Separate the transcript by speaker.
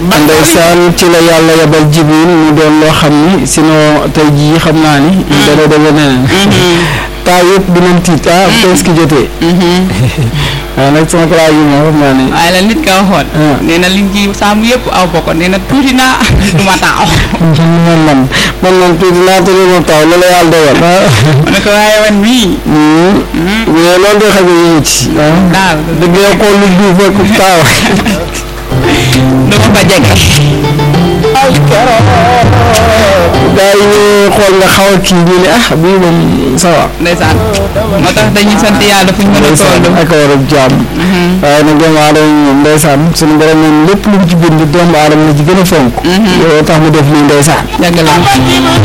Speaker 1: ndeysaan ci la yàlla yabal jibril mu doon loo xam ni sinon tey jii xam naa ni dana demee neneen taa yëpp dinañ tiit ah presque jotee waaye nag sama classe yi moom xam naa ni
Speaker 2: waaye la nit ka waxoon
Speaker 1: Ah.
Speaker 2: nee na liñ ci saamu yëpp aw bokkoon nee na tuuti naa du ma taaw
Speaker 1: man man man man tuuti naa te ma taw loolu yàlla dogal
Speaker 2: ma ne ko waaye wan mii
Speaker 1: mais loolu de xam nga ñu ci
Speaker 2: daal
Speaker 1: dëgg yow xool lu duuf ak taaw
Speaker 2: du ma fa jege
Speaker 1: ay keroog gaa yi ñu xool nga xaw a kii ñu ne ah bii moom ça va
Speaker 2: ndeysaan moo tax dañuy sant yàlla fu ñu mën a
Speaker 1: ndeysaan
Speaker 2: toll
Speaker 1: ak a war a jaam waaye nag doomu aadama moom ndeysaan suñu borom moom lépp lu mu ci bind doomu aadama la ci gën a fonk loolu tax mu def lii ndeysaan
Speaker 2: yàgg la